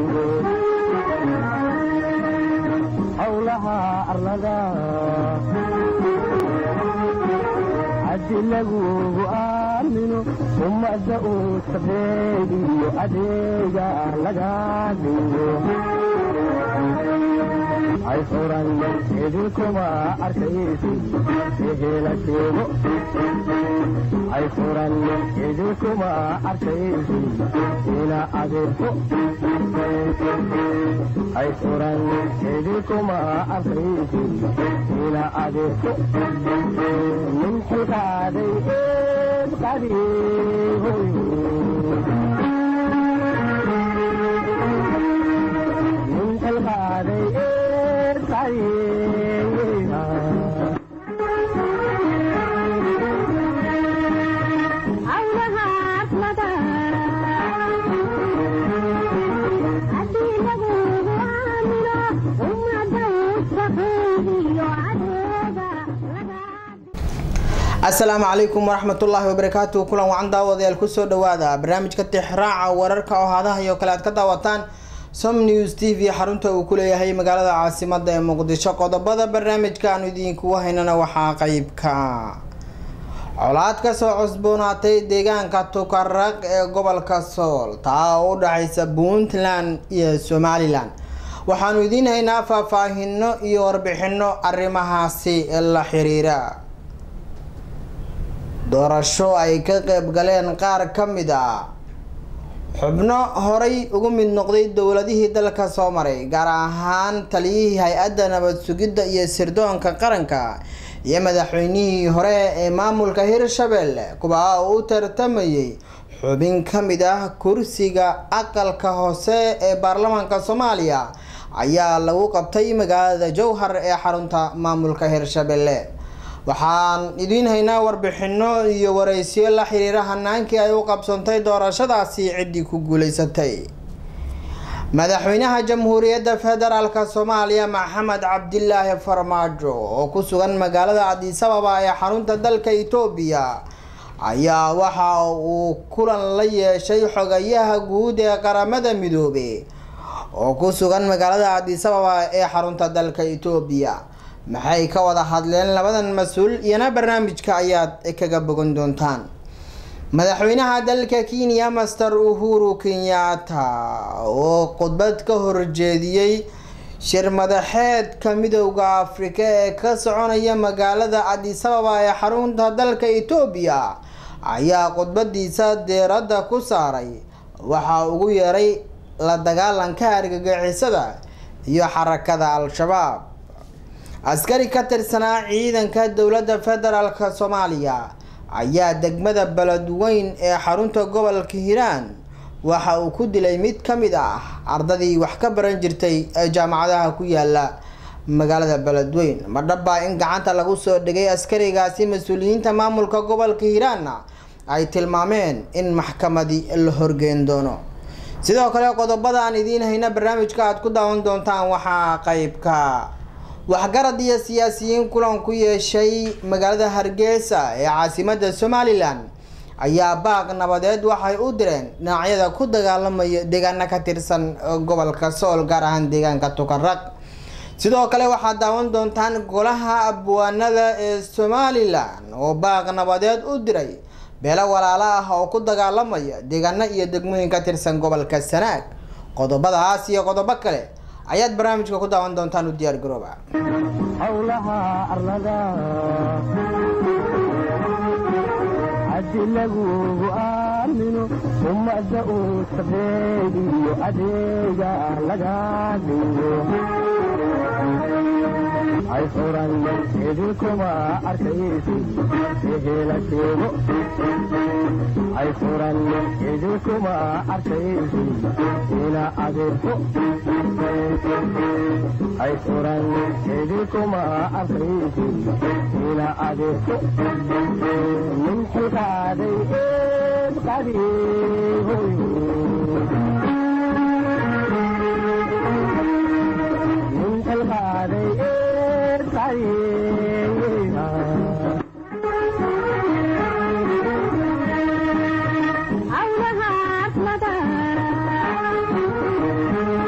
howlaha arlada haddi lagugu aamino ummadda uu sabeediyo adeega laga dhigo hay furan idinkuma arkaysi ehela sheego hay furan idinkuma arkaysi ina adeerto hay furan idinkuma arkaysi ina adeerto min xilkaaday eed qadiihoy min xilkaaday eed qadiiha asalaamu calaykum waraxmatullaahi wabarakaatu kulan wacan daawadayaal kusoo dhawaada barnaamijka tixraaca wararka oo hadaha iyo kale aad ka daawataan som news t v xarunta uu ku leeyahay magaalada caasimada ee muqdisho qodobada barnaamijka aanu idinkugu haynana waxaa qeybka colaad kasoo cusboonaatay deegaanka tukaraq ee gobolka sool taa oo u dhexaysa puntland iyo somalilan waxaanu idiin haynaa faahfaahino iyo warbixino arrimahaasi la xiriira doorasho ay ka qeyb galeen qaar ka mid ah xubno horay ugu mid noqday dowladihii dalka soo maray gaar ahaan taliyihii hay-adda nabad sugidda iyo sirdoonka qaranka iyo madaxweynihii hore ee maamulka hirshabelle kuwa uu u tartamayay xubin ka mid ah kursiga aqalka hoose ee baarlamaanka soomaaliya ayaa lagu qabtay magaalada jowhar ee xarunta maamulka hirshabelle waxaan idiin haynaa warbixino iyo wareysiyo la xiriira hanaankii ay u qabsantay doorashadaasi ciddii ku guuleysatay madaxweynaha jamhuuriyadda federaalk soomaaliya maxamed cabdilaahi farmaajo oo ku sugan magaalada cadisababa ee xarunta dalka etoobiya ayaa waxa uu kulan la yeeshay xogayaha guud ee qaramada midoobe oo ku sugan magaalada cadisababa ee xarunta dalka etoobiya maxay ka wada hadleen labadan mas-uul iyana barnaamijka ayaad kaga bogan doontaan madaxweynaha dalka kenya master uhuru kenyatta oo khudbad ka horjeediyey shir madaxeedka midowda afrika ee ka soconaya magaalada cadisababa ee xarunta dalka etoobiya ayaa khudbadiisa deeradda ku saaray waxaa ugu yeeray la dagaalanka argagixisada iyo xarakada al-shabaab askari ka tirsanaa ciidanka dowladda federaalk soomaaliya ayaa degmada beledweyn ee xarunta gobolka hiiraan waxa uu ku dilay mid ka mid ah ardadii wax ka baran jirtay ee jaamacadaha ku yaala magaalada beledweyn madhabaa in gacanta lagu soo dhigay askarigaasi mas-uuliyiinta maamulka gobolka hiiraanna ay tilmaameen in maxkamadi la horgeyn doono sidoo kale qodobada aan idiin hayna barnaamijka aad ku daawan doontaan waxaa qeybka waxgarad iyo siyaasiyiin kulan ku yeeshay magaalada hargeysa ee caasimada somalilan ayaa baaq nabadeed waxay u direen dhinacyada ku dagaalamaya deegaano ka tirsan gobolka sool gaar ahaan deegaanka tukaraq sidoo kale waxaad daawan doontaan golaha abwaanada ee somalilan oo baaq nabadeed u diray beelo walaalo ah oo ku dagaalamaya deegaano iyo degmooyin ka tirsan gobolka sanaag qodobadaas iyo qodobo kale ayaad barnaamijka ku daawan doontaan u diyaar garooba howlaha arlada haddi lagugu aamino ummadda uu sabeediyo adeega laga dhigo hay furan idinkuma arkaysi ehela sheego hay furan idinkuma arkaysi ina adeerto hay furan idinkuma arkaysi ina adeerto min xilkaaday eed qadiihoy min xilkaaday eed qadiiha Howlaha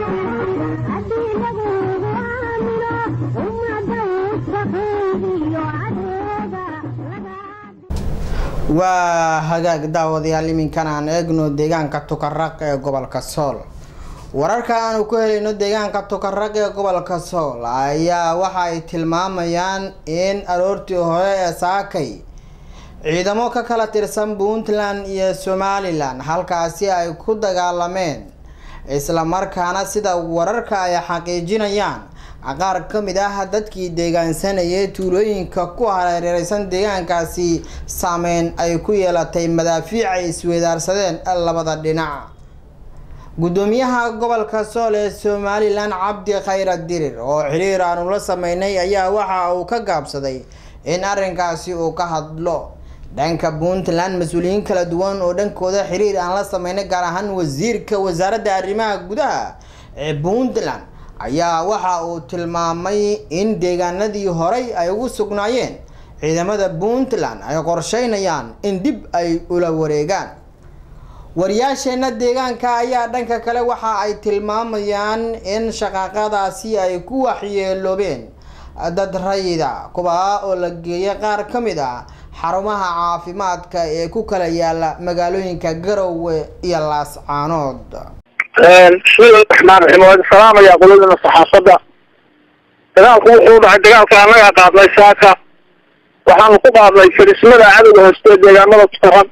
waa hagaag daawadayaal iminkan aan eegno deegaanka tukaraq ee gobolka sool wararka aanu ku helayno deegaanka tukaraq ee gobolka sool ayaa waxa ay tilmaamayaan in aroortii hore ee saakay ciidamo ka kala tirsan puntland iyo somalilan halkaasi ay ku dagaalameen islamarkaana sida wararka ay xaqiijinayaan qaar ka mid ah dadkii deegaansanayay tuulooyinka ku hareereysan deegaankaasi saameyn ay ku yeelatay madaafiic ay isweedaarsadeen labada dhinac gudoomiyaha gobolka sool ee somalilan cabdi khayra dirir oo xiriir aanu la sameynay ayaa waxa uu ka gaabsaday in arrinkaasi uu ka hadlo dhanka puntland mas-uuliyiin kala duwan oo dhankooda xiriir aan la sameynay gaar ahaan wasiirka wasaaradda arrimaha gudaha ee puntland ayaa waxa uu tilmaamay in deegaanadii horey ay ugu sugnaayeen ciidamada puntland ay qorsheynayaan in dib ay ula wareegaan wariyaasheena deegaanka ayaa dhanka kale waxa ay tilmaamayaan in shaqaaqadaasi ay ku waxyeeloobeen dad rayida kuwaa oo la geeyay qaar ka mid ah xarumaha caafimaadka ee ku kala yaala magaalooyinka garowe iyo laascaanood bismillahi raxmaan raxiim waan salaamaya qoladana saxaafadda dagaalku wuxuu dhacay dagaalka annagaa qaadnay saaka waxaanu ku qaadnay firismada cadowga hoostee deegaamada tukaran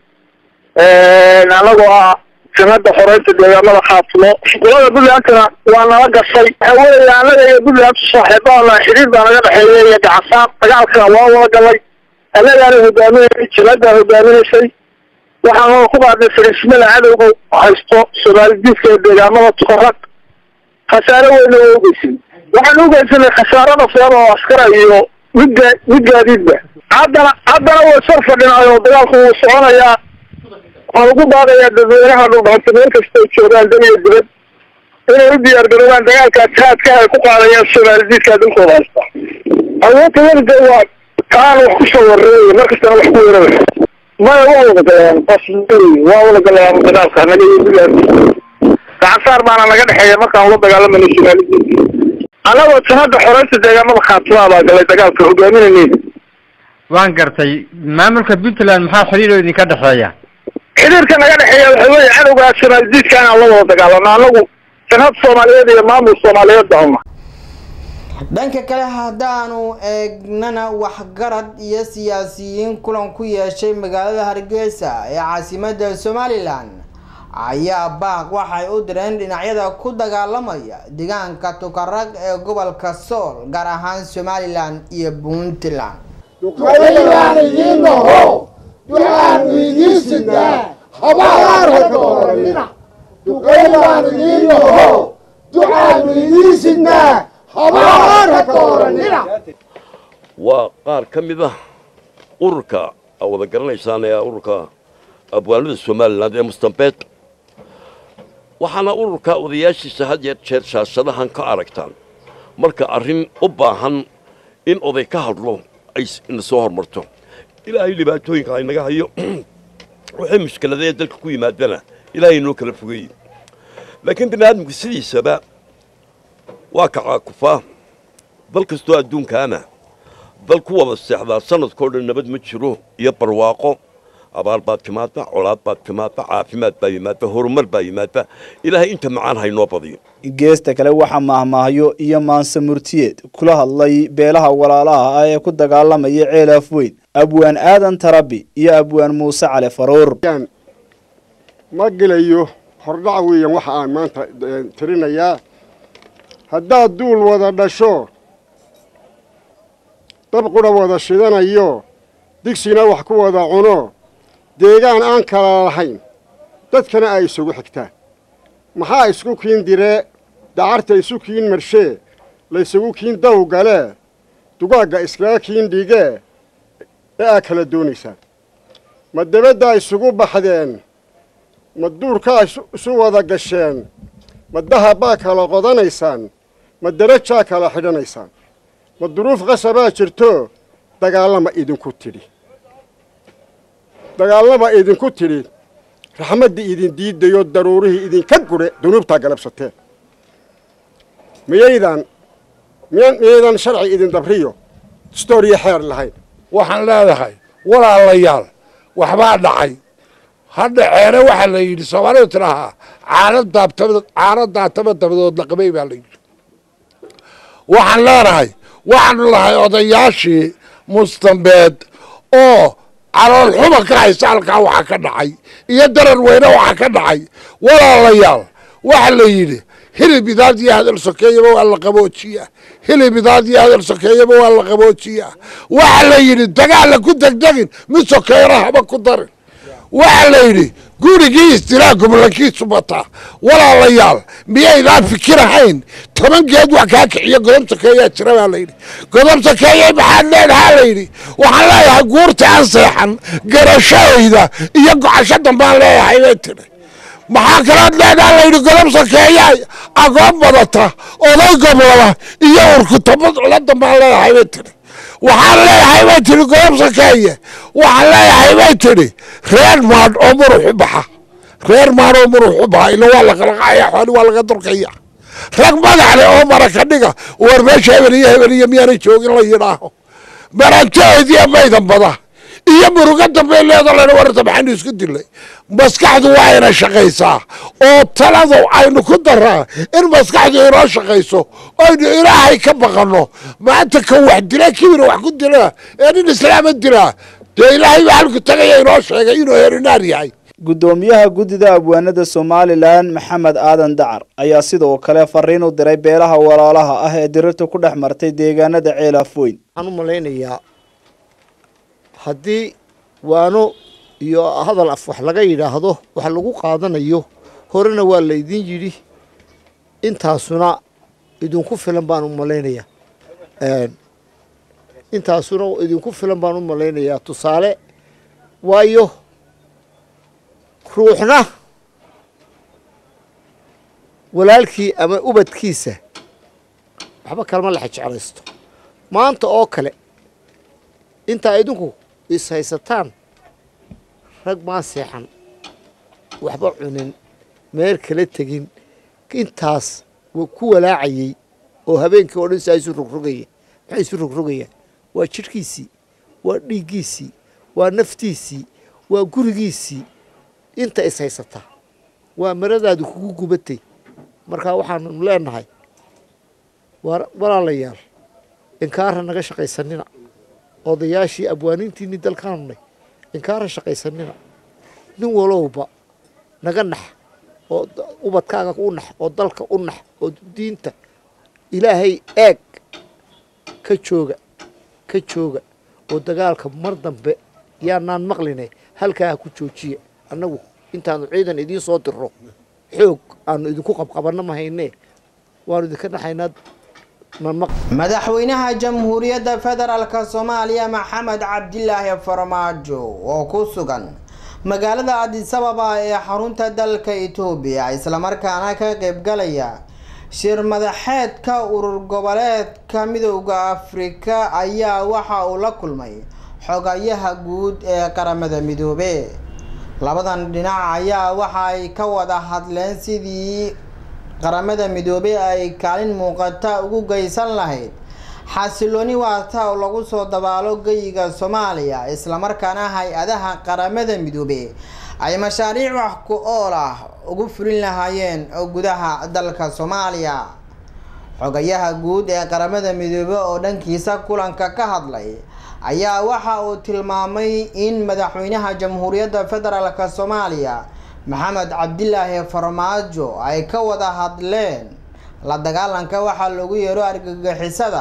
anagoo ah sanada xoreynta deegaamada khaatimo qolada puntlandkana waa nala gashay waxa weeye annaga iyo puntland saaxiibahana xiriir baa naga dhexeeya iyo gacansaar dagaalkana waa wada galay annagaana hogaaminay jilada hogaaminaysay waxaanu ku qaadnay firismada cadowga haysto soomaalidiidka ee deegaamada tukarag khasaare weyna waa ugeysan waxaan ugeysanay khasaarada fulan oo askara iyo midga mid gaadiidba haddana haddana way sor fadhinaay oo dagaalku wuu soconayaa waxaan ugu baaqayaa dadweynaha dhulbahanta meel kasta ay joogaan dan iyo dibad inay u diyaar garoobaan dagaalkaas haadka ay ku qaadayaan soomaalidiidka dalkooda haysta awoodta weliga waa kaan wax kusoo wareegay markastana wax ku weeraraya maya waa wada galayaan bas waa wada galayaan dagaalka naga iyo puntland gacansaar baana naga dhexeeya markaan la dagaalamayna somaalidiinka annagoo sanada xoreynta deegaamada khaatimaa baa galay dagaalka hogaaminayneyd waan gartay maamulka puntland maxaa xiriiroo idinka dhexeeya xiriirka naga dhexeeya waxa weeye cadowgaa somaalidiidka inaan la wada dagaalano annagu sanad soomaaliyeed iyo maamul soomaaliyeed baama dhanka kale haddaanu eegnana waxgarad iyo siyaasiyiin kulan ku yeeshay magaalada hargeysa ee caasimada somalilan ayaa baaq waxay u direen dhinacyada ku dagaalamaya deegaanka tukarag ee gobolka sool gaar ahaan somalilan iyo puntland duqaydaan idiin naho ducaanu idiin sidnaa habaar ha dooranina duqaydaan idiin naho ducaanu idiin sidnaa habaar ha dooranina waa qaar ka mid ah ururka aa wada garanaysaan ee ururka abwaanada somalilan ee mustambeed waxaana ururka odayaashiisa had yeer jeer shaashadahan ka aragtaan marka arrin u baahan in oday ka hadlo ay ina soo hormarto ilaahay dhibaatooyinka aynaga hayo waxay mushkiladee dalka ku yimaadana ilaahay noo kala fogeeyey laakiin bini aadamku sidiisaba waa kacaakufaa dal kastoo adduunkaana dal ku wada seexdaa sanadkao dhan nabad ma jiro iyo barwaaqo abaar baad timaadda colaad baad timaadda caafimaad baa yimaadda horumar baa yimaadda ilaahay inta macaan haynoo badiyo geesta kale waxaa maahmaahyo iyo maanse murtiyeed kula hadlay beelaha walaalaha ah ee ku dagaalamaya ceelaaf weyn abwaan aadan tarabi iyo abwaan muuse cali faruur ma gelayo hordhac weeyaan waxa aan maanta tirinayaa haddaad duul wada dhasho dab qudha wada shidanayo digsina wax ku wada cuno deegaan aan kala lahayn dadkana ay isugu xigtaan maxaa isku kiin diree dacarta isu kiin marshee laysugu kiin daw galee dugaagga iskaga kiin dhigee ee aa kala doonaysaan ma dabaddaa isugu baxdeen ma duurkaa isu wada gasheen ma dahabbaa kala qodanaysaan ma darajaa kala xidhanaysaan ma duruuf qasabaa jirto dagaallama idinku tidhi dagaallama idinku tidhi raxmaddii idin diidayo daruurihii idinka gure dunuubtaa galabsateen miyaydaan miyaydaan sharci idin dabriyo stooriyo xeer lahayn waxaan leedahay walaalayaal waxbaa dhacay hadha ceere waxaa la yidhi soomaalidu tidhaahaa caano daabtaba caano daataba dabadood laqabay baa la yidhi waxaan leenahay waxaanu lahay odayaashii mustambeed oo calool xuma ka haysa halkaa waxaa ka dhacay iyo darar weyne waxaa ka dhacay walaalayaal waxa la yidhi hilib idaad iyo hadal sokeeyaba waa la qaboojiyaa hilib idaad iyo hadal sokeeyaba waa la qaboojiyaa waxa la yidhi dagaalla ku degdegin mid sokeeyana haba ku darin waxa la yidhi gurigii istilaa gobolakiisu bataa walaalayaal miyaydaan fikirahayn toban geed wax kaa kiciyo godob sokeeyaa jira baa layidhi godob sokeeye maxaad leedahaa layidhi waxaan leeyahay guurta aan seexan garashadayda iyo gocasho dambaan leeyahay bay tidhi maxaa kalood leedaha layidhi godob sokeeyaa agoon badata oday goblaba iyo urkutabad la dambaan leeyahay bay tidhi waxaan leeyahay bay tidhi godob sokeeye waxaan leeyahay bay tidhi reer maadh oo murux u baxa reer maadh oo murux u baxa ila waa la qalaqaya xooli waa laga durkaya rag magac leh oo maraka dhiga war meesha hebel iyo hebel iyo miyaanay joogin la yidhaaho marantaheediya maydan bada iyo murugo dambe leedo len wararta maxaynu isku dilay maskaxdu waa ina shaqaysaa oo taladu aynu ku daraa in maskaxdu inoo shaqayso aynu ilaahay ka baqanno maanta kan wax dila kibir wax ku dila ee nin islaama dilaa dee ilaahay baa halku tagaya inoo sheegay inuu herinaar yahay guddoomiyaha guddida abwaanada somalilan maxamed aadan dacar ayaa sidoo kale fariin u diray beelaha walaalaha ah ee dirirta ku dhex martay deegaanada ceelafweyn waxaan u malaynayaa haddii waano iyo hadal af wax laga yidhaahdo wax lagu qaadanayo horena waa laydin yidhi intaasuna idinku filan baan u malaynayaa intaasuna idinku filan baan u malaynayaa tusaale waayo ruuxna walaalkii ama ubadkiisa waxba kalama laxa jeclaysto maanta oo kale intaa idinku is haysataan rag maa seexan waxba cunin meel kala tegin intaas ku walaacayey oo habeenkii oo dhan saa isu rogrogaya maxay isu rogrogayaan waa jidhkiisii waa dhiiggiisii waa naftiisii waa gurigiisii inta is haysataa waa maradaadu kugu gubatay markaa waxaanu leenahay walaalayaal inkaara naga shaqaysanina odayaashii abwaaniintiinii dalkaanunay inkaara shaqaysanina nin walowba naga nax oo ubadkaaga u nax oo dalka u nax oo diinta ilaahay eeg ka jooga ka jooga oo dagaalka mar dambe yaanaan maqline halkaa ha ku joojiya annagu intaanu ciidan idiin soo dirro xoog aanu idinku qabqabanno ma haynee waanu idinka naxaynaa madaxweynaha jamhuuriyadda federaalk soomaaliya maxamed cabdilaahi farmaajo oo ku sugan magaalada adisababa ee xarunta dalka etoobiya islamarkaana ka qaybgalaya shir madaxeedka urur goboleedka midooda afrika ayaa waxa uu la kulmay xogayaha guud ee qaramada midoobe labadan dhinac ayaa waxa ay ka wada hadleen sidii qaramada midoobey ay kaalin muuqata ugu geysan lahayd xasilooni waata oo lagu soo dabaalo geyiga soomaaliya islamarkaana hay-adaha qaramada midoobe ay mashaariic wax ku ool ah ugu fulin lahaayeen gudaha dalka soomaaliya xogayaha guud ee qaramada midoobe oo dhankiisa kulanka ka hadlay ayaa waxa uu tilmaamay in madaxweynaha jamhuuriyadda federaalk soomaaliya maxamed cabdilaahi farmaajo ay ka wada hadleen la dagaalanka waxaa loogu yeero argagixisada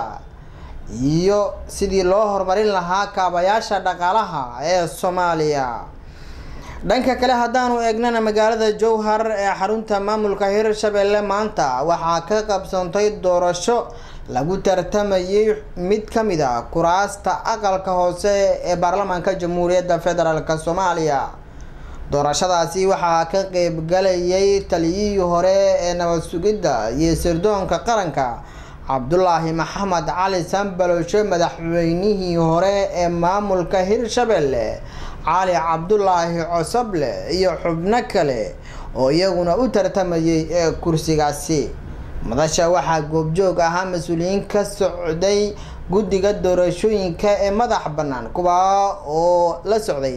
iyo sidii loo horumarin lahaa kaabayaasha dhaqaalaha ee soomaaliya dhanka kale haddaanu eegnana magaalada jowhar ee xarunta maamulka hirshabelle maanta waxaa ka qabsoontay doorasho lagu tartamayay mid ka mid a kuraasta aqalka hoose ee baarlamaanka jamhuuriyadda federaalk soomaaliya doorashadaasi waxaa ka qeybgalayay taliyihii hore ee nabad sugidda iyo sirdoonka qaranka cabdulaahi maxamed cali sanbaloshe madaxweynihii hore ee maamulka hirshabelle cali cabdulaahi cosoble iyo xubno kale oo iyaguna u tartamayay ee kursigaasi madasha waxaa goobjoog ahaa mas-uuliyiin ka socday guddiga doorashooyinka ee madax bannaan kuwaa oo la socday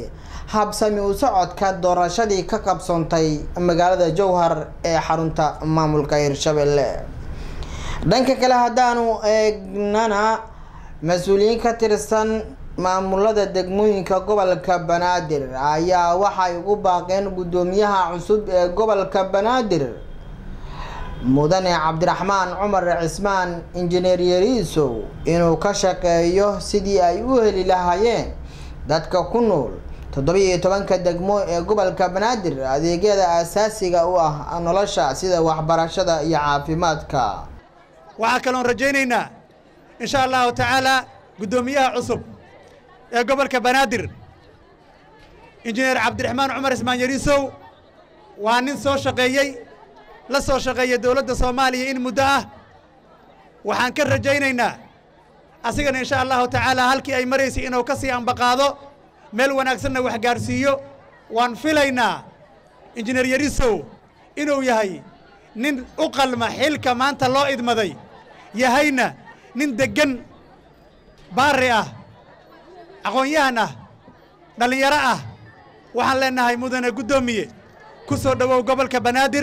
habsami u socodka doorashadii ka qabsoontay magaalada jowhar ee xarunta maamulka hirshabelle dhanka kale haddaanu eegnana mas-uuliyiin ka tirsan maamulada degmooyinka gobolka banaadir ayaa waxay ugu baaqeen guddoomiyaha cusub ee gobolka banaadir mudane cabdiraxmaan cumar cismaan injineer yariisow inuu ka shaqeeyo sidii ay u heli lahaayeen dadka ku nool toddoba-iyo tobanka degmo ee gobolka banaadir adeegyada aasaasiga u ah nolosha sida waxbarashada iyo caafimaadka waxaa kaloon rajaynaynaa insha allahu tacaala guddoomiyaha cusub ee gobolka banaadir injineer cabdiraxmaan cumar ismaan yariisow waa nin soo shaqeeyey la soo shaqeeyay dowladda soomaaliya in muddo ah waxaan ka rajaynaynaa asigana insha allahu tacaala halkii ay maraysay inuu ka sii ambaqaado meel wanaagsanna wax gaarsiiyo waan filaynaa injineer yariisow inuu yahay nin u qalma xilka maanta loo idmaday yahayna nin deggan baari ah aqoon-yahan ah dhallinyaro ah waxaan leenahay mudane guddoomiye ku soo dhowow gobolka banaadir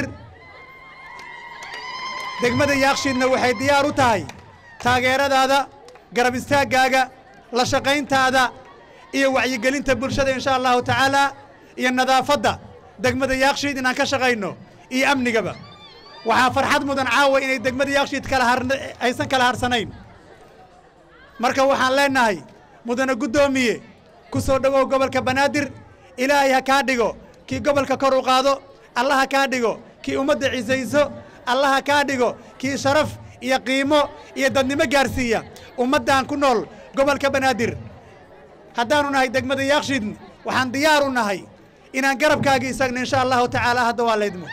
degmada yaakshiidna waxay diyaar u tahay taageeradaada garab istaaggaaga la shaqayntaada iyo wacyigelinta bulshada insha allahu tacaalaa iyo nadaafadda degmada yaakshiid inaan ka shaqayno iyo amnigaba waxaa farxad mudan caawa inay degmada yaakshiid kala har aysan kala harsanayn marka waxaan leenahay mudane guddoomiye ku soo dhowow gobolka banaadir ilaahay ha kaa dhigo kii gobolka kor u qaado alla ha kaa dhigo kii ummadda cisayso alla ha kaa dhigo kii sharaf iyo qiimo iyo dadnimo gaarsiiya ummaddan ku nool gobolka banaadir haddaanu nahay degmada yaakshiid waxaan diyaar u nahay inaan garabkaagii isagna insha allahu tacaala hadda waa laydmo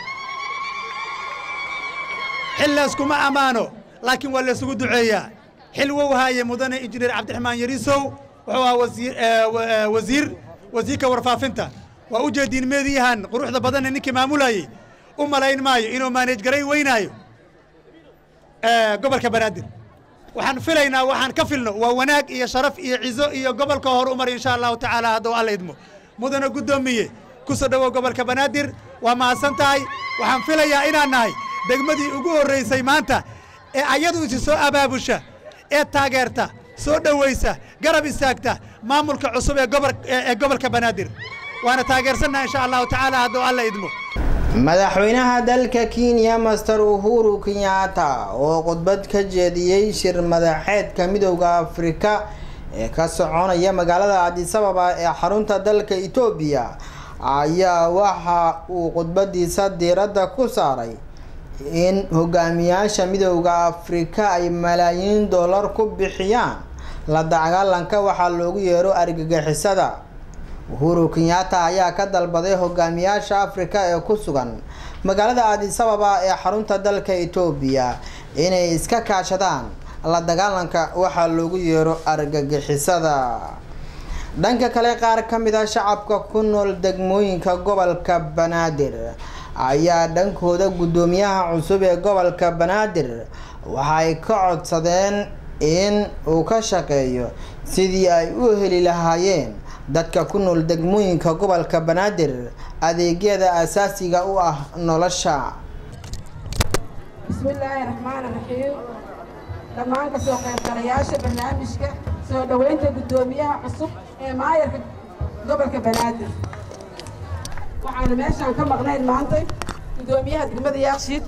xil layskuma ammaano laakiin waa laysugu duceeyaa xil wow haaye mudane injineer cabdiraxmaan yariisow wuxuu ahaa wasiir wasiir wasiirka warfaafinta waa u jeediin meediyahan quruxda badanee ninkii maamulayey u malayn maayo inuu maaneej garay weynaayo gobolka banaadir waxaan filaynaa waxaan ka filno waa wanaag iyo sharaf iyo cizo iyo gobolka hor umar insha allahu tacaala hadduu alla idmo mudane guddoomiye ku soo dhowow gobolka banaadir waa mahadsan tahay waxaan filayaa inaan nahay degmadii ugu horraysay maanta ee ayadu isi soo abaabusha ee taageerta soo dhowaysa garab istaagta maamulka cusub ee gobol ee gobolka banaadir waana taageersannaha insha allahu tacaala hadduu alla idmo madaxweynaha dalka kenya master uhuru kenyatta oo khudbad ka jeediyey shir madaxeedka midowda afrika ee ka soconaya magaalada cadisababa ee xarunta dalka etoobiya ayaa waxa uu khudbadiisa diiradda ku saaray in hogaamiyaasha midowda afrika ay malaayiin dollar ku bixiyaan la dagaalanka waxaa loogu yeero argagixisada uhuru kenyatta ayaa ka dalbaday hogaamiyaasha afrika ee ku sugan magaalada adisababa ee xarunta dalka etoobiya inay iska kaashadaan la dagaalanka waxaa loogu yeero argagixisada dhanka kale qaar ka mid a shacabka ku nool degmooyinka gobolka banaadir ayaa dhankooda guddoomiyaha cusub ee gobolka banaadir waxay ka codsadeen in uu ka shaqeeyo sidii ay u heli lahaayeen dadka ku nool degmooyinka gobolka banaadir adeegyada asaasiga u ah nolosha bismillaahi raxmaani raxiim dhammaan ka soo qaybgalayaasha barnaamijka soo dhoweynta guddoomiyaha cusub ee maayarka gobolka banaadir waxaanu meeshaan ka maqnayn maanta guddoomiyaha degmada yaakshiid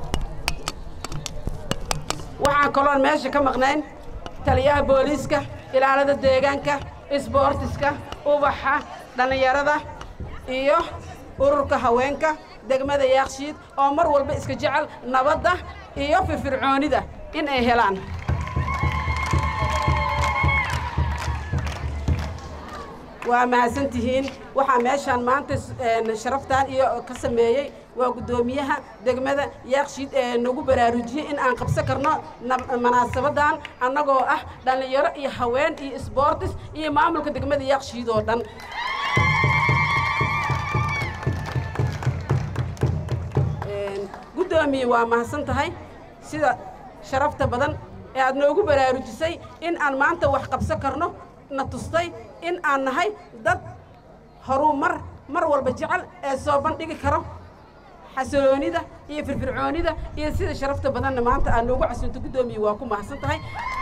waxaan kaloon meesha ka maqnayn taliyaha booliiska ilaalada deegaanka isboortiska ubaxa dhallinyarada iyo ururka haweenka degmada yaakshiid oo mar walba iska jecel nabadda iyo firfircoonida in ay helaan waa mahadsan tihiin waxaa meeshaan maanta sharaftaan iyo ka sameeyey waa guddoomiyaha degmada yaakshiid ee nagu baraarujiyey in aan qabsan karno munaasabadan annagoo ah dhallinyaro iyo haween iyo isboortis iyo maamulka degmada yaakshiid oo dhan guddoomiye waa mahadsan tahay sida sharafta badan ee aad noogu baraarujisay in aan maanta wax qabsan karno na tustay in aan nahay dad horuu mar mar walba jecel ee soo bandhigi karo xasiloonida iyo firfircoonida iyo sida sharafta badanna maanta aad noogu casunto guddoomiye waa ku mahadsan tahay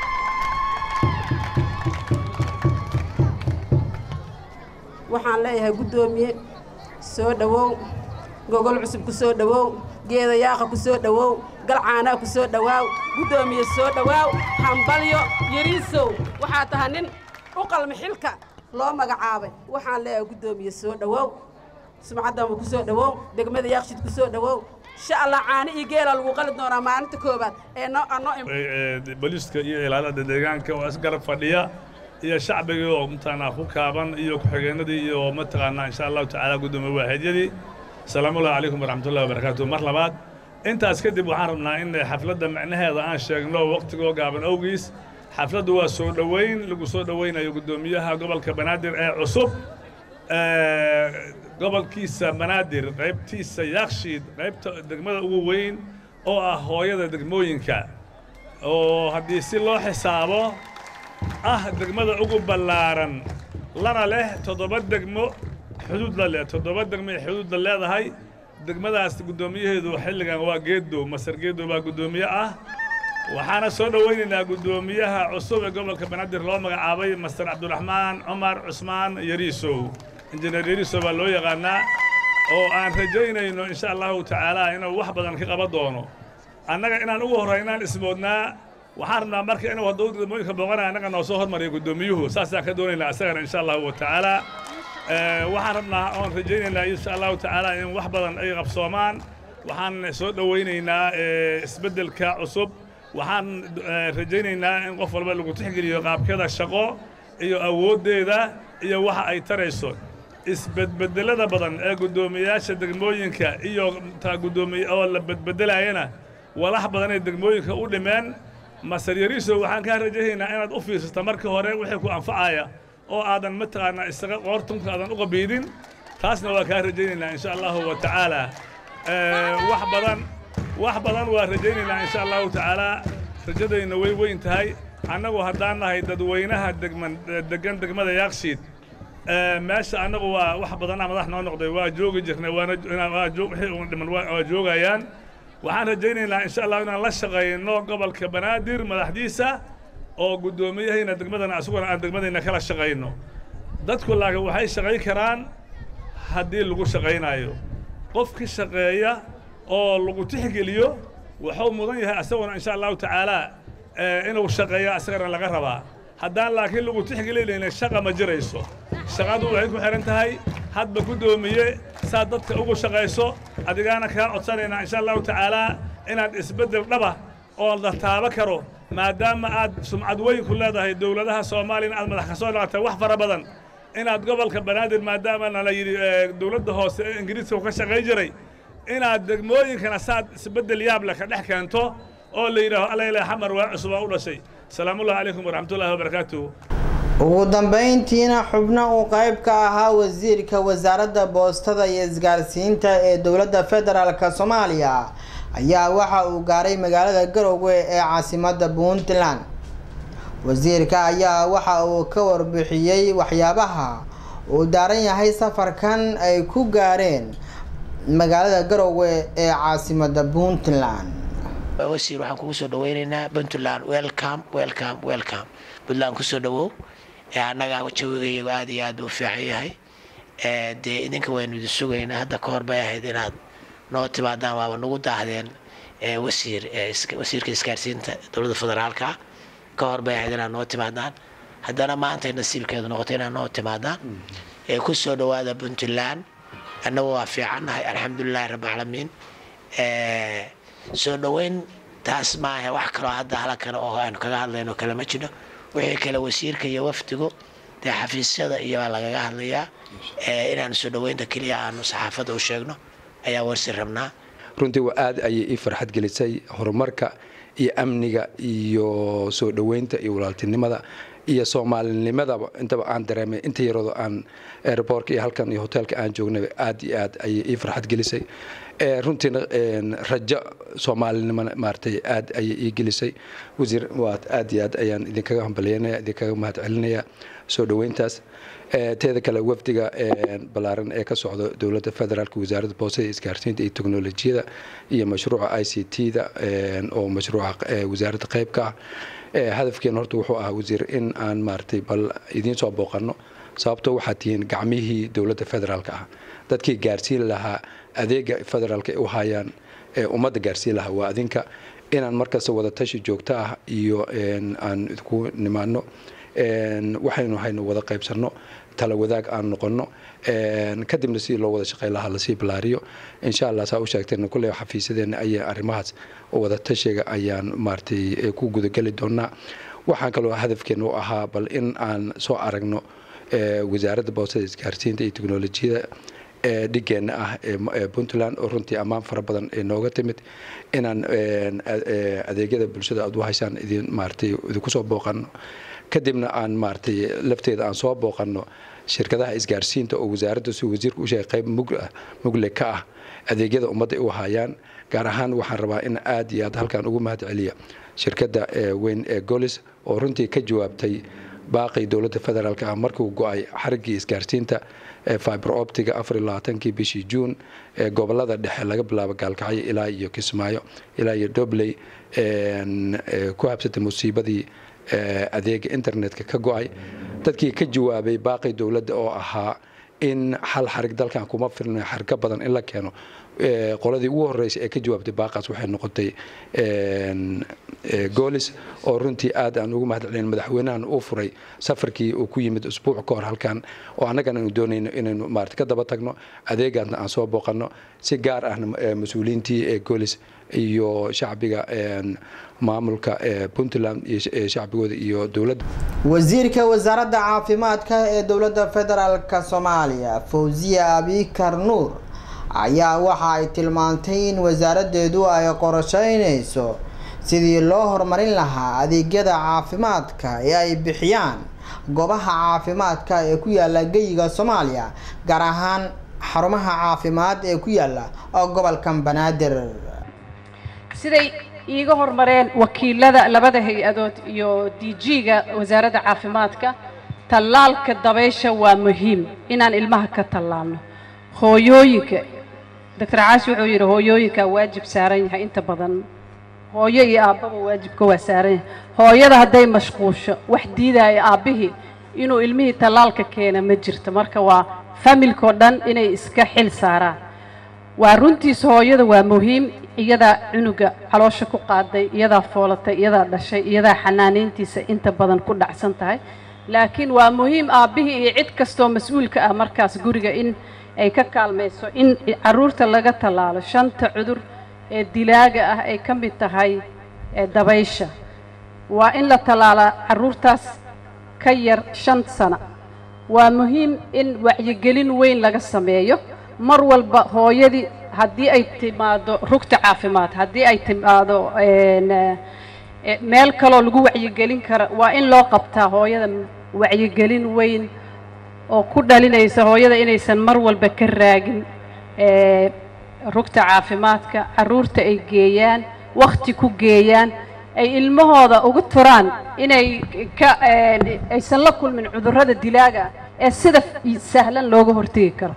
waxaan leeyahay guddoomiye soo dhowow gogol cusub ku soo dhowow geeda yaaqa ku soo dhowow galcaanaa ku soo dhowaaw guddoomiye soo dhowaaw hambalyo yariisow waxaa tahay nin u qalmi xilka loo magacaabay waxaan leeyahay guddoomiye soo dhowow sumcaddanba ku soo dhowow degmada yaaqshid ku soo dhowow insha allah caani iyo geela lagu qali doonaa maalinta koobaad ee noo anoo booliiska iyo ilaalada deegaanka oo isgarab fadhiya iyo shacbigii oo mataqaanaa ku kaaban iyo ku-xigeenadii iyo mataqaanaa insha allahu tacaala guddoomiye waaxidyadii salaamullahi calaykum waraxmatullahi wabarakaatu mar labaad intaas kadib waxaan rabnaa in xafladda macnaheeda aan sheegno waqtigoo gaaban awgiis xafladdu waa soo dhoweyn lagu soo dhoweynayo guddoomiyaha gobolka banaadir ee cusub gobolkiisa banaadir qaybtiisa yaakshiid qaybta degmada ugu weyn oo ah hooyada degmooyinka oo haddii si loo xisaabo ah degmada ugu ballaaran lana leh toddoba degmo xuduud la leh toddoba degmo ay xuduudda leedahay degmadaas guddoomiyaheedu xilligan waa geedo masar geedo baa guddoomiye ah waxaana soo dhoweynaynaa guddoomiyaha cusub ee gobolka banaadir loo magacaabay master cabdiraxmaan cumar cusmaan yariisow injineer yariisow baa loo yaqaanaa oo aan rajaynayno insha allahu tacaala inuu wax badan ka qaban doono annaga inaan ugu horraynaan ismoodnaa waxaan rabnaa marka inuu hadduu degmooyinka booqanaya annaga noo soo hormariyo guddoomiyuhu saasaan ka doonaynaa isagana insha allahu tacaala waxaan rabnaa oon rajaynaynaa insha allahu tacaala in wax badan ay qabsoomaan waxaan soo dhowaynaynaa isbeddelka cusub waxaan rajaynaynaa in qof walba lagu tixgeliyo qaabkeeda shaqo iyo awooddeeda iyo waxa ay tarayso isbedbedelada badan ee guddoomiyayaasha degmooyinka iyo taa guddoomiye oo la bedbedelayana walax badan ay degmooyinka u dhimeen masar yariisow waxaan kaa rajaynaynaa inaad u fiirsato markii hore wixii ku anfacaya oo aadan mataqaanaa isaga qoortunka aadan u qabiidin taasna waa kaa rajaynaynaa insha allahu wa tacaala wax badan wax badan waa rajaynaynaa insha allahu tacaala rajadayna way weyn tahay annagu haddaan nahay dadweynaha degman degan degmada yaakshiid meesha annagu waa wax badanaa madax noo noqday waa joogi jirnay waana wixii uun dhiman waa joogayaan waxaan rajaynaynaa insha allah inaan la shaqayno gobolka banaadir madaxdiisa oo guddoomiyahayna degmadana asuguna aan degmadayna kala shaqayno dadku laakiin waxay shaqayn karaan haddii lagu shaqaynayo qofki shaqeeya oo lagu tixgeliyo wuxuu mudan yahay asaguna insha allahu tacaala inuu shaqeeyo asagana laga rabaa haddaan laakiin lagu tixgelinayna shaqa ma jirayso shaqadu waxay ku xidhan tahay hadba guddoomiye saad dadka ugu shaqayso adigaana kaa codsanaynaa insha allahu tacaalaa inaad isbeddel dhaba oo la taabo karo maadaama aad sumcad weyn ku leedahay dowladaha soomaaliyana aad madax ka soo dhaqatay wax fara badan inaad gobolka banaadir maadaama nala yidhi dowladda hoose ee ingiriiska ka shaqayn jiray inaad degmooyinkana saad isbeddel yaab leh ka dhex keento oo la yidhaaho allayle xamar waa cusub oo u dhashay salaamullahi calaykum waraxmatullahi wabarakaatuhu ugu dambeyntiina xubno uu qayb ka ahaa wasiirka wasaaradda boostada iyo isgaarsiinta ee dowladda federaalk soomaaliya ayaa waxa uu gaaray magaalada garowe ee caasimadda puntland wasiirka ayaa waxa uu ka warbixiyey waxyaabaha uu daaran yahay safarkan ay ku gaareen magaalada garowe ee caasimadda puntland wasiir waxaan kugu soo dhaweynaynaa puntland welcome welcome welcome puntland kusoo dhawow annaga jawigayagu aad iyo aad u fiican yahay dee idinka waynu idin sugaynaa hadda ka hor bay ahayd inaad noo timaadaan waaba nagu daahdeen wasiir wasiirka isgaarsiinta dowladda federaalka ka hor bay ahayd inaad noo timaadaan haddana maantay nasiibkeedu noqotay inaad noo timaadaan ku soo dhawaada puntland annagu waa fiicannahay alxamdulilahi rabbilcaalamiin soo dhoweyn taas maaha wax kaloo hadda halakale oo aanu kaga hadlayno kale ma jiro wixii kale wasiirka iyo wafdigu dee xafiisyada iyo baa lagaga hadlayaa inaanu soo dhoweynta keliya aanu saxaafadda u sheegno ayaa warsi rabnaa runtii waa aad ayay ii farxad gelisay horumarka iyo amniga iyo soo dhoweynta iyo walaaltinimada iyo soomaalinimadaba intaba aan dareemay inta yaroodo aan airbortka iyo halkan iyo hoteelka aan joognay aad iyo aad ayay ii farxad gelisay runtiina rajo soomaalinimona maaragtay aad ayay ii gelisay wasiir waad aad iyo aad ayaan idinkaga hambalyanaya idinkaga mahad celinaya soo dhoweyntaas teeda kale wafdiga ballaaran ee ka socda dowladda federaalk wasaaradda boosada isgaarsiinta iyo teknolojiyada iyo mashruuca i c t da oo mashruuca wasaaradda qeybka ah hadafkeena horta wuxuu ahaa wasiir in aan maaragtay bal idiin soo booqanno sababtoo waxaad tihiin gacmihii dowladda federaalka ah dadkii gaarsiin lahaa adeega federaalka ay u hayaan ee ummadda gaarsiin lahaa waa adinka inaan markasta wada tashi joogto ah iyo aan idinku nimaano waxaynu haynu wada qaybsanno tala wadaag aan noqonno kadibna sidii loo wada shaqey lahaa lasii bilaariyo insha allah saa u sheegteen kulley xafiisadeena ayaa arrimahaas wada tashiga ayaan maaragtay ku gudageli doonaa waxaan kaloo hadafkeena u ahaa bal in aan soo aragno wasaaradda boostada isgaarsiinta iyo teknolojiyada ee dhigeenna ah ee puntland oo runtii ammaan fara badan ee nooga timid inaan adeegyada bulshada aad u haysaan idin maaragtay idinku soo booqanno kadibna aan maaragtay lafteeda aan soo booqanno shirkadaha isgaarsiinta oo wasaaradda si wasiirka u sheegay qayb mugle ka ah adeegyada ummadda ay u hayaan gaar ahaan waxaan rabaa in aad iyo aad halkan ugu mahad celiya shirkadda weyn ee golis oo runtii ka jawaabtay baaqii dowladda federaalk ah markuu go-ay xariggii isgaarsiinta fiber optiga afar iyo labaatankii bishii juun ee gobolada dhexe laga bilaabo gaalkacyo ilaa iyo kismaayo ilaa iyo dobley ku habsatay musiibadii adeega internetka ka go-ay dadkii ka jawaabay baaqii dowladda oo ahaa in hal xarig dalkan kuma filna xarga badan in la keeno qoladii ugu horeysay ee ka jawaabtay baaqaas waxay noqotay goolis oo runtii aad aan ugu mahad celin madaxweynahan uu furay safarkii uu ku yimid usbuuc ka hor halkan oo annagana aanu doonayno inaynu maarata ka daba tagno adeegaasna aan soo booqanno si gaar ahna mas-uuliyiintii ee goolis iyo shacbiga maamulka puntland iyo shacbigooda iyo dowladda wasiirka wasaaradda caafimaadka ee dowladda federaalk soomaaliya fawziya abikar nuur ayaa waxa ay tilmaantay in wasaaraddeedu ay qorsheynayso sidii loo horumarin lahaa adeegyada caafimaadka ee ay bixiyaan goobaha caafimaadka ee ku yaala geyiga soomaaliya gaar ahaan xarumaha caafimaad ee ku yaala gobolkan banaadir siday iiga hormareen wakiilada labada hay-adood iyo d g-ga wasaaradda caafimaadka tallaalka dabaysha waa muhiim inaan ilmaha ka tallaalno hooyooyinka doctor caashi wuxuu yidhi hooyooyinkaa waajib saaran yahay inta badan hooyo iyo aabbaba waajibka waa saaran yahay hooyada hadday mashquusho wax diidaya aabbihii inuu ilmihii tallaalka keena ma jirto marka waa familkao dhan inay iska xil saaraan waa runtiis hooyada waa muhiim iyadaa cunuga caloosha ku qaaday iyadaa foolatay iyadaa dhashay iyadaa xanaanayntiisa inta badan ku dhacsan tahay laakiin waa muhiim aabbihii iyo cid kastoo mas-uulka ah markaas guriga in ay ka kaalmayso in caruurta laga tallaalo shanta cudur ee dilaaga ah ay ka mid tahay dabaysha waa in la tallaalaa caruurtaas ka yar shan sano waa muhiim in wacyigelin weyn laga sameeyo mar walba hooyadii haddii ay timaado rugta caafimaad haddii ay timaado meel kaloo lagu wacyigelin kara waa in loo qabtaa hooyada wacyigelin weyn oo ku dhalinaysa hooyada inaysan mar walba ka raagin rugta caafimaadka caruurta ay geeyaan wakhti ku geeyaan ay ilmahooda ugu turaan inay ka aysan la kulmin cudurrada dilaaga ah ee sida sahlan looga hortegi karo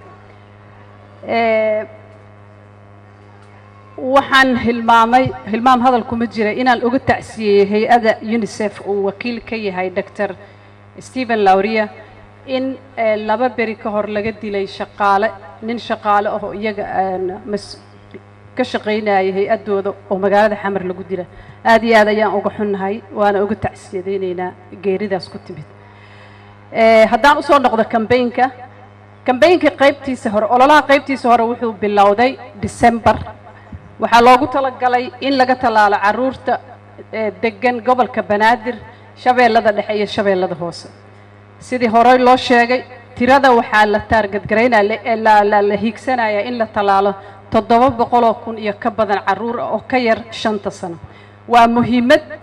waxaan hilmaamay hilmaam hadal kuma jira inaan uga tacsiyeeyey hay-adda unisef uu wakiil ka yahay doctor stephen lauria in laba beri ka hor laga dilay shaqaale nin shaqaale ahoo iyaga mas ka shaqaynaya hay-addooda oo magaalada xamar lagu dila aad iyo aad ayaan uga xunnahay waana uga tacsiyadaynaynaa geeridaas ku timid haddaan usoo noqdo kambaynka kambaynka qaybtiisa hore ololaha qaybtiisa hore wuxuu bilowday december waxaa loogu talagalay in laga tallaalo caruurta degan gobolka banaadir shabeellada dhexe iyo shabeellada hoose sidii horey loo sheegay tirada waxaa la taargadgaraynaya la hiigsanayaa in la tallaalo toddoba boqoloo kun iyo ka badan caruur ah oo ka yar shanta sano waa muhiimad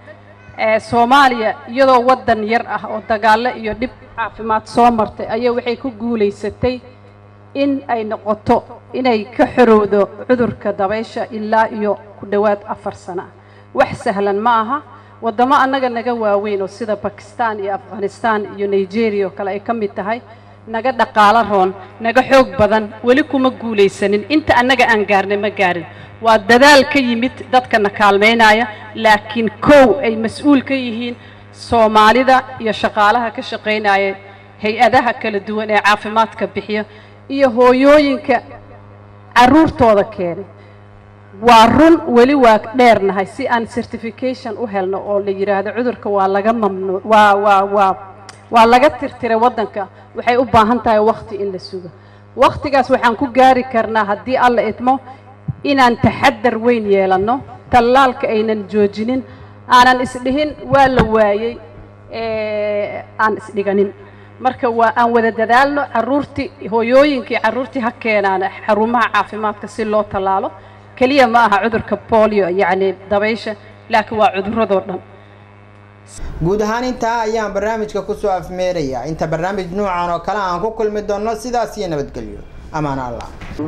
ee soomaaliya iyadoo waddan yar ah oo dagaallo iyo dhib caafimaad soo martay ayaa waxay ku guulaysatay in ay noqoto inay ka xorowdo cudurka dabaysha ilaa iyo ku dhowaad afar sano ah wax sahlan ma aha waddamo annaga naga waaweyn oo sida bakistan iyo afghanistan iyo nigeria oo kale ay ka mid tahay naga dhaqaalo roon naga xoog badan weli kuma guulaysanin inta annaga aan gaarnay ma gaarin waa dadaal ka yimid dadkana kaalmaynaya laakiin kow ay mas-uul ka yihiin soomaalida iyo shaqaalaha ka shaqaynaya hay-adaha kala duwan ee caafimaadka bixiya iyo hooyooyinka carruurtooda keenay waa run weli waa dheernahay si aan certification u helno oo la yidhaahdo cudurka waa laga mamnuuc waa waa waa waa laga tirtiray waddanka waxay u baahan tahay wakhti in la sugo wakhtigaas waxaan ku gaari karnaa haddii alla idmo inaan taxadar weyn yeelanno tallaalka aynan joojinin aanan isdhihin waa la waayey aan isdhiganin marka waa aan wada dadaalno carruurtii hooyooyinkii carruurtii ha keenaan xarumaha caafimaadka si loo tallaalo keliya ma aha cudurka bolio yacni dabaysha laakiin waa cuduradoo dhan guud ahaan intaa ayaan barnaamijka kusoo afmeerayaa inta barnaamij nuucan oo kale aan ku kulmi doonno sidaas iyo nabadgelyo amaan allah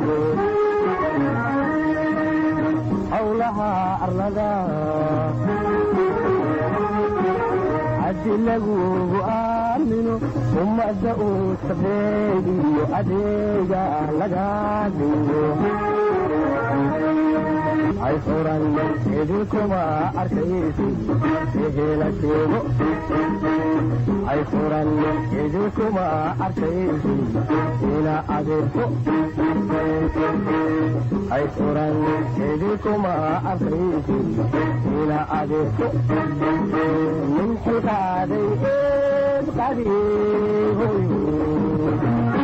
howlaha arlada haddi lagugu aamino ummadda uu sabeegiyo adeega laga dhigo hay furan idinkuma arkaysi ehela sheego hay furan idinkuma arkaysi ina adeerto hay furan idinkuma arkaysi ina adeerto min xilkaaday eed qadiigoy